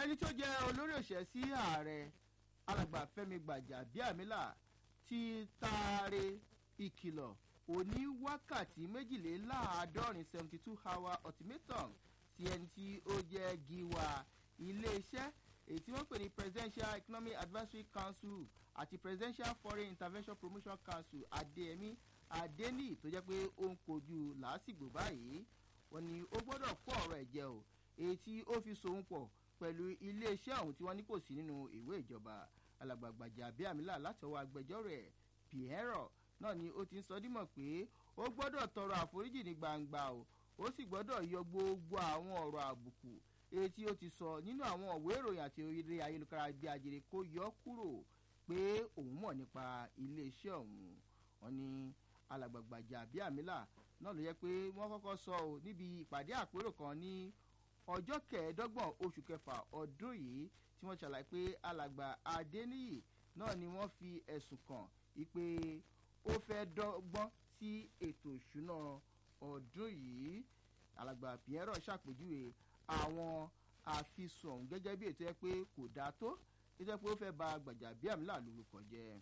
ẹni tó jẹ́ olórí òṣìṣẹ́ sí ààrẹ alàgbà fẹ́mi gbàjàbíàmílà ti taare ìkìlọ̀ òní wákàtí méjìléláàádọ́rin seventy two hour ultimatum sí ẹni tí ó jẹ́ giwa iléeṣẹ́ èyí tí wọ́n pè ní presidential economic advisory council àti presidential foreign intervention promotion council adéyẹmí adéníyì tó jẹ́ pé ó ń kojú làásìgbò báyìí wọ́n ní ó gbọ́dọ̀ kó ọ̀rọ̀ ẹ̀ jẹ́ o èyí tí ó fi sohun pọ̀ pẹ̀lú iléeṣẹ́ ọ̀hún tí wọ́n ní kò sí nínú ìwé ìjọba alàgbàgbàjà bíàmílà látọwọ́ agbẹjọ́rò ẹ̀ pierre náà ni ó ti ń sọ dímọ̀ pé ó gbọ́dọ̀ tọrọ àforíjì ní gbangba o ó sì gbọ́dọ̀ yọ gbogbo àwọn ọ̀rọ̀ àbùkù èyí tí ó ti sọ nínú àwọn òwe ìròyìn àti oríire ayélujára bí ajere kó yọ kúrò pé òun mọ̀ nípa iléeṣẹ́ ọ̀hún wọn ni alàgbàgbàjà bíàmílà náà ló yẹ pé wọ́n kọ́kọ́ sọ ọ́ níbi ìpàdé àpérò kan ní ọjọ́ kẹẹ̀ẹ́dọ́gbọ̀n oṣù kẹfà ọdún yìí tí wọ́n ṣàlàyé pé alàgbà adéníyì náà ni wọ́n fi ẹ̀sùn kàn wípé ó fẹ́ dọ́gbọ́n sí ètò ìṣúná ọdún yìí alàgbà pierre ṣàpèjúwe àwọn àfisùn ọ̀hún gẹ́gẹ́ bí ètò ẹ pé kò dáa tó ètò ẹ pé ó fẹ́ ba gbàjàbíàmílà lórúkọ jẹ́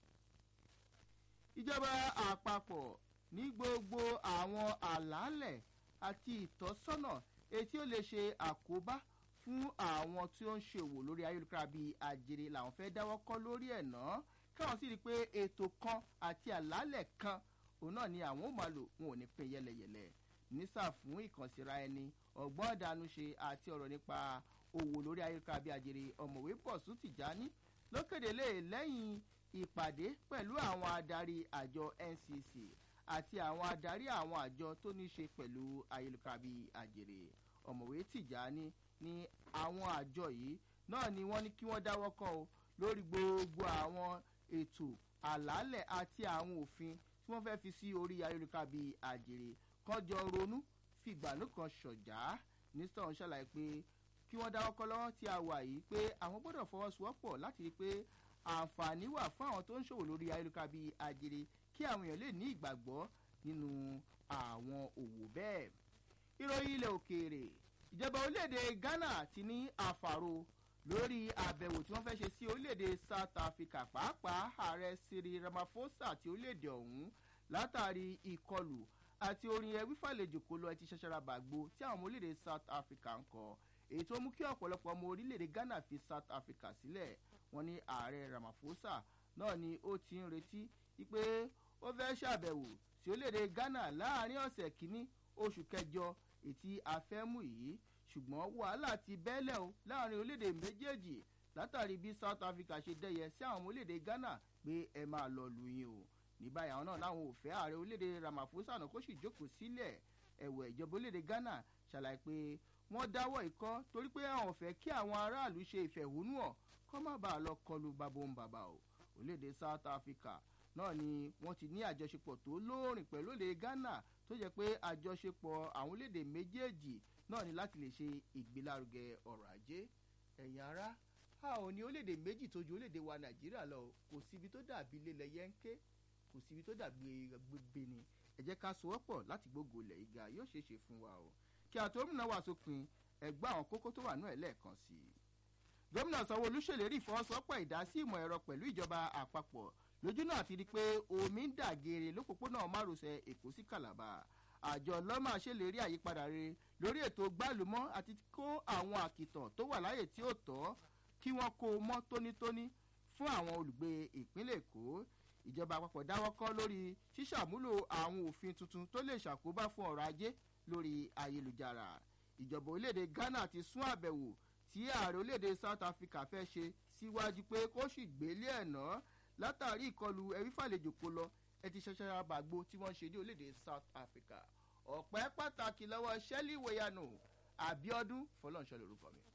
ìjọba àpapọ̀ ní gbogbo àwọn àlàálẹ̀ àti ìtọ́sọ́nà etí ó lè ṣe àkóbá fún àwọn tí ó ń ṣòwò lórí ayélujára bíi àjèrè làwọn fẹ́ dáwọ́ kọ́ lórí ẹ̀ náà káwọn sì rí i pé ètò kan àti àlàálẹ̀ kan òun náà ni àwọn ò máa lò wọn ò ní pín yẹlẹyẹlẹ nísà fún ìkànsíra ẹni ọgbọ́n ìdánúṣe àti ọ̀rọ̀ nípa òwò lórí ayélujára bíi àjèrè ọ̀mọ̀wé pọ̀sù tìjání lókèdélé lẹ́yìn ìpàdé pẹ̀lú àwọn adarí àjọ ncc àti àwọn adarí àwọn àjọ tó ní ṣe pẹ̀lú ayélujára bíi àjèrè ọ̀mọ̀wé tìjání ní àwọn àjọ yìí náà ni wọ́n ní kí wọ́n dáwọ́ kọ́ o lórí gbogbo àwọn ètò àlàálẹ̀ àti àwọn òfin tí wọ́n fẹ́ fi sí orí ayélujára bíi àjèrè kọjọ ronú fìgbàlú kan ṣọ̀já nísà ń ṣàlàyé pé kí wọ́n dáwọ́ kọ́ lọ́wọ́ tí a wà yìí pé àwọn gbọ́dọ̀ fọwọ́sowọ́pọ̀ láti rí i pé àǹfààní wà fún àwọn tó ń ṣòwò lórí ayélujára bíi àjèrè kí àwọn èèyàn lè ní ìgbàgbọ́ nínú àwọn òwò bẹ́ẹ̀. ìròyìn ilẹ̀ òkèèrè ìjọba orílẹ̀-èdè ghana ti ní àfàrò lórí àbẹ̀wò tí wọ́n fẹ́ ṣe sí orílẹ̀-èdè south africa pàápàá ààrẹ siri ramaphosa ti orílẹ̀-èdè ọ̀hún látàrí ìkọlù àti orin ẹwí fàlejò kó lọ ẹtí ṣẹṣẹra bàgbó tí àwọn ọmọ orílẹ̀-èdè south africa ń kọ èyí tó mú kí ọ̀pọ̀lọpọ̀ ọmọ orílẹ̀-èdè ghana fi south africa sílẹ̀ wọn ní ààrẹ ramaphosa náà ni ó ti ń retí wípé ó fẹ́ ṣàbẹ̀wò sí orílẹ̀-èdè ghana láàrin ọ̀sẹ̀ kínní oṣù kẹjọ ètí afẹ́mú yìí ṣùgbọ́n wàhálà ti bẹ́lẹ̀ o láàrin orílẹ̀-èdè méjèèjì látàrí bí south africa ṣe dẹ́yẹ sí àwọn ọmọ orílẹ̀-èdè ghana pé ẹ máa lọ lu yín o ní báyìí àwọn náà láwọn ò fẹ́ ààrẹ orílẹ̀-èdè ramaphosa náà kó sì jókòó sílẹ̀ ẹ̀wẹ̀ ìjọba orílẹ̀-èdè ghana ṣàlàyé pé wọ́n dáwọ́ ikọ́ torí pé àwọn ò fẹ́ kí àwọn aráàlú ṣe ìfẹ̀hónúhàn kọ́ má bàa lọ kọlu babon bàbà o orílẹ̀-èdè south africa náà ni wọ́n ti ní àjọṣepọ̀ tó lóòrìn pẹ̀lú orílẹ̀-èdè ghana tó jẹ́ pé àjọṣepọ̀ àwọn orílẹ̀-èdè méjèèjì náà ni láti lè ṣe ìgbélárugẹ ọ̀rọ̀ ajé ẹ̀yìn ara a ò ní orílẹ̀-èdè méjì tó ju orílẹ̀-èdè wa nàìjíríà lọ kò síbi tó dàbí ilé yẹ́ńké kò síbi tó dàbí gbégbé ni ẹ jẹ́ ká sowọ́pọ̀ láti gbógo ilẹ̀ ìga yóò ṣeé ṣe fún wa o kí àtòmínà wà sópin ẹgbẹ́ àwọn kókó tó wà náà ẹ̀ lẹ́ẹ̀kan sí i. gómìnà sanwó-olú ṣèlérí ìfọwọ́sowọ́pọ̀ ìdásí ìmọ̀ ẹ̀rọ pẹ̀lú ìjọba àpapọ̀ lójú náà ti di pé omi ń dà geere lópòpónà márosẹ̀ èkó sí kàlàbà àjọ lọ́mà ṣèlérí àyípadà rere lórí ètò gbálùmọ́ àti kó àwọn àkìtàn tó wà láyè tí ó tọ́ kí wọ́n kó o mọ́ tónítóní fún àwọn olùgbé ìpínlẹ̀ èkó ìjọba àpapọ̀ dáwọ́ kọ́ lórí ṣíṣàmúlò àwọn òfin tuntun tó lè ṣàkóbá fún ọrọ̀ ajé lórí ayélujára ìjọba orílẹ̀-èdè ghana ti sún àbẹ̀wò tí ààrẹ orílẹ̀-èdè south africa fẹ́ ṣe síwájú pé kó sì gbélé ẹ̀ ná látàrí ìkọlù ẹ̀rí fàlejò kó lọ ẹ ti ṣẹṣẹ àbàgbò tí wọ́n ṣe ní orílẹ̀-èdè south africa ọ̀pẹ́ pàtàkì lọ́wọ́ shelly weyano abiodun fọlọ́nṣẹ́ lorúkọ mi.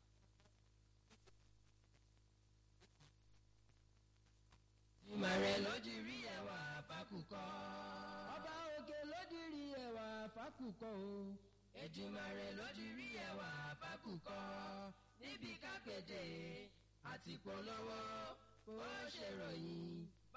ìmọ̀ rẹ̀ ló di rí ẹwà fákùkọ. ọba òkè ló di rí ẹwà fákùkọ o. ìjìmọ̀ rẹ̀ ló di rí ẹwà fákùkọ. níbi kápẹ́tẹ̀ àti polówó ó ṣèròyìn